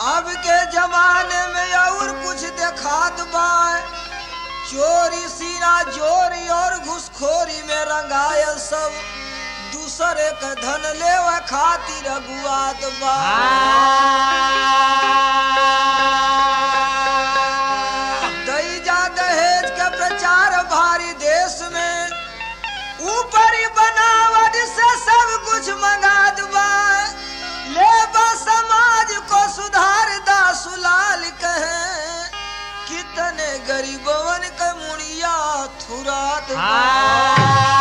अब के जमाने में और कुछ देखात बा चोरी सीना चोरी और घुसखोरी में रंगायल सब दूसरे के धन लेवा खातिर अगुआत बा दैजा दहेज के प्रचार भारी देश में ऊपरी बनावट से सब कुछ मंगा दुबा ले बा समाज को सुधार दा सुलाल कहे कितने गरीबवन के मुड़िया थुरात बा।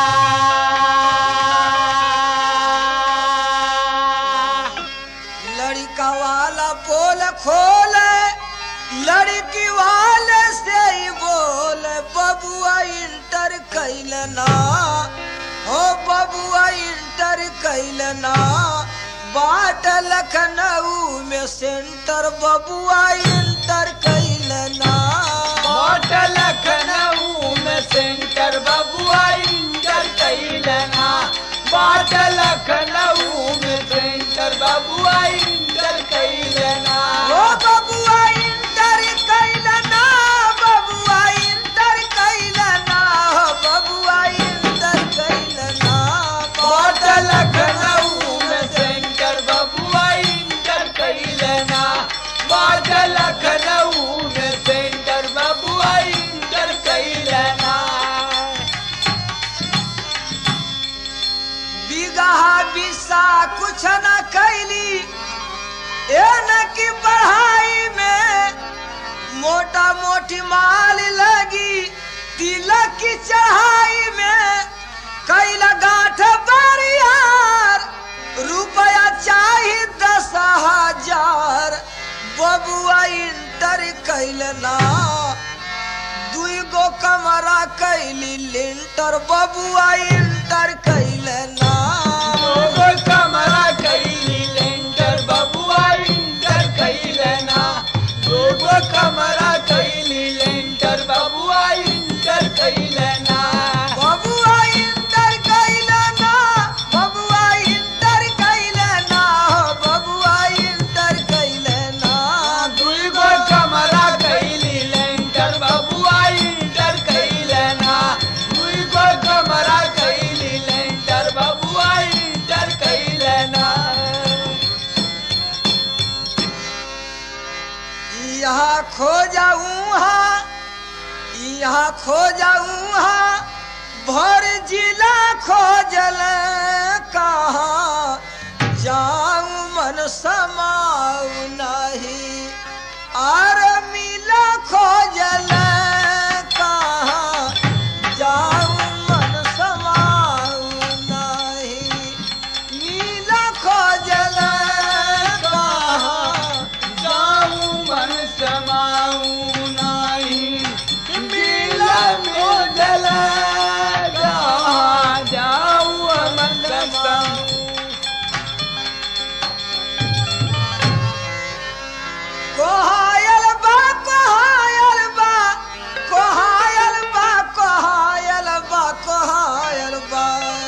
लड़का वाला पोल खोले लड़की वाले से ही बोले बबुआ इंटर कैलना हो बबुआ इंटर कैलना बाट लखनऊ में सेंटर बबुआ इंटर कैलना मोट लखनऊ में सेंटर बबुआ इंटर कैलना बाट लखनऊ में सेंटर बबुआ इंटर कैलना हो बबुआ इंटर कैलना बबुआ इंटर कैलना हो बबुआ इंटर कैलना बाट लखनऊ में सेंटर बबुआ इंटर कैलना बाट लखनऊ में सेंटर बबुआ इंटर कैलना बिगहा बिसा कुछ न कैली ए न की पढ़ाई में मोटा मोटी माल लगी तिलक की चढ़ाई में कैला गांठ बरियार रुपया चाही दस हजार बबुआ इंटर कैलना दुई गो कमरा कैली लिंटर बबुआ इंटर कैलना दोगो कमरा कैली लेंटर बबुआ इंटर कैलना दोगो कमरा कैली लेंटर बबुआ इंटर कैलना बबुआ इंटर कैलना बबुआ इंटर कैलना बबुआ इंटर कैलना दुगो कमरा कैली लेंटर बबुआ इंटर कैलना दुगो कमरा कैली लेंटर बबुआ इंटर कैलना यहाँ खो जाऊँ यहाँ खो जाऊँ भर जिला खोजल कहाँ जाऊँ मन समाऊ नहीं आर मिला खोजल कहाँ जाऊँ मन समाऊ नहीं मिला खोजल कहाँ जाऊं मन समाऊं नाही मिला में जल जाऊं मन समाऊं कोहायल बा कोहायल बा कोहायल बा कोहायल बा कोहायल बा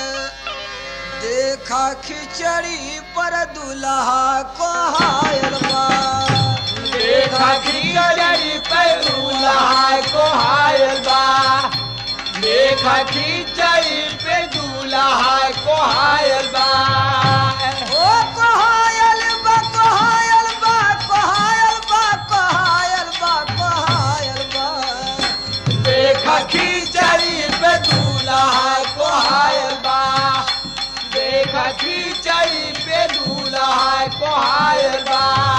देखा खिचड़ी पर दुल्हा कोहायल बा देखा खिचड़ी पे दूल्हा को हायल बा देखा खिचड़ी पे दूल्हा को हायल बा ओ कोहायल बा कोहायल बा कोहायल बा कोहायल बा कोहायल बा देखा खिचड़ी पे दूल्हा को हायल बा देखा खिचड़ी पे दूल्हा को हायल बा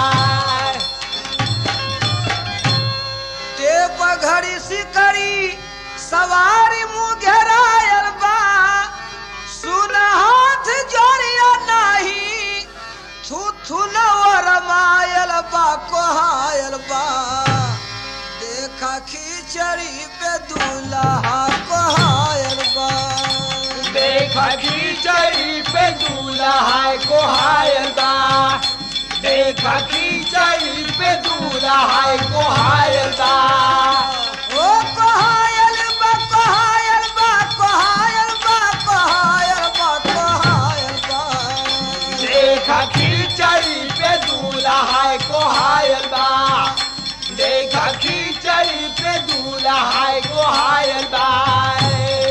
टेप घड़ी सिकड़ी सवारी मुँह घेरायल बा सुन हाथ जोड़िया नाही थू थू नवर मायल बा कोहायल बा देखा खिचड़ी पे दूल्हा कोहायल बा देखा खिचड़ी पे दूल्हा को हायल बा देखा खिचड़ी पे दूल्हा को हायल बा ओ कोहायल बा कोहायल बा कोहायल बा कोहायल बा कोहायल बा देखा खिचड़ी पे दूल्हा को हायल देखा खींचई पे दूल्हा को हायल बाए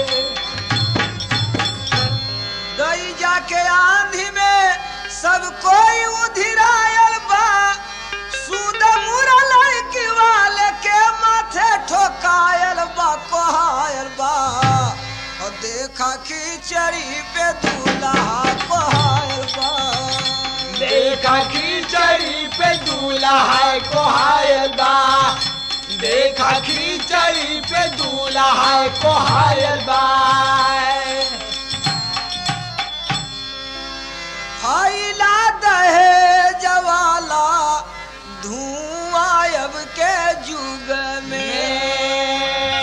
गई जाके आंधी में सब कोई उधिरायल बा सूद मुरा लड़की वाले के माथे ठोकायल बा कोहायल बा और देखा खिचड़ी पे दूल्हा कोहायल बा देखा खींचई पे दूल्हा को हायल बा देखा खींचई पे दूल्हा को हायल बाए फैला दहे जवाला धुआं अब के युग में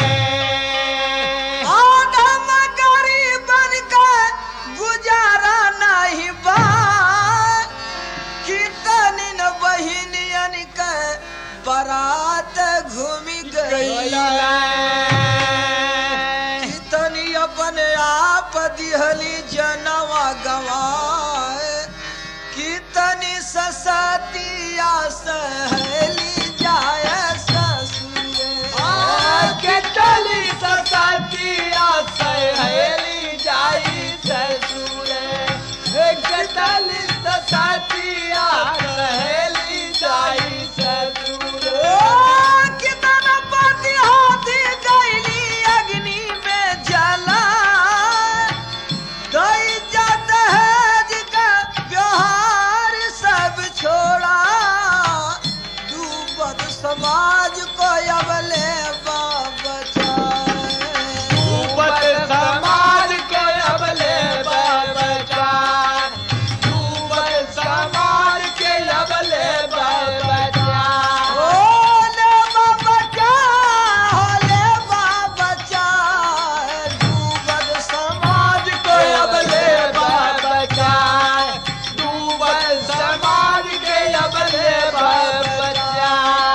आदम गरीबन का गुजारा नहीं बा कितनी न बहिनियन के बारात घूमी गई कितनी अपने आप दिहली जनवा गवाए कितनी ससतिया सहली जाए ससुरे के चली सतिया सहेली जाई ससुरे के चली सतिया सहेली जाई ससुरे ओ कितना पति हाथी गईली अग्नि में जला गई जात है का व्यवहार सब छोड़ा डूबत समाज को अबले बचाए ऊपर समाज के अबले बचा ऊपर समाज के अबले बचा ओले बाबा क्या होले बाबा क्या डूबत समाज समाज को अबले बचा डूबल समाज के अबले बचा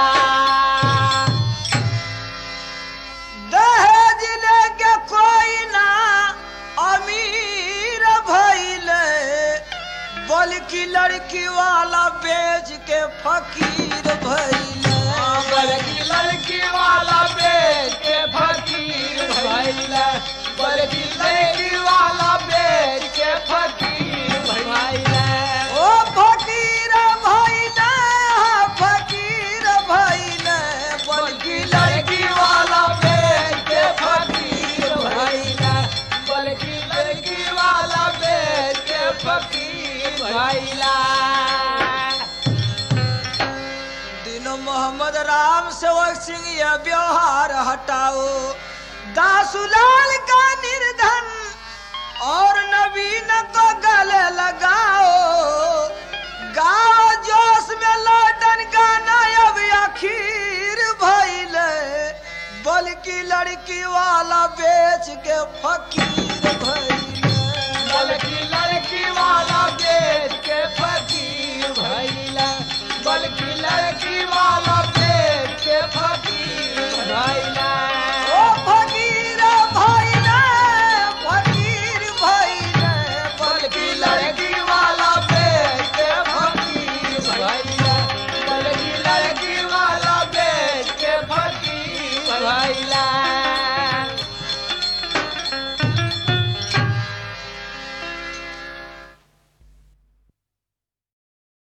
दहेज लेके कोई ना अमीर भइले बल्कि लड़की वाला बेच के फकीर भइले बल्कि लड़की वाला बेच के फकीर भइले बल्कि लड़की वाला बेच के फकीर भइले ओ फकीर भइले फकीर भइले बल्कि लड़की वाला बेच के फकीर भइले बल्कि लड़की वाला बेच के फकीर भइला दिन मोहम्मद राम सेवक सिंह यह व्यवहार हटाओ दासुलाल का निर्धन और नवीन को गले लगाओ गाओ जोश में लौटन गाना अब आखिर भइले बल्कि लड़की वाला बेच के फकीर भइले बल्कि लड़की वाला बेच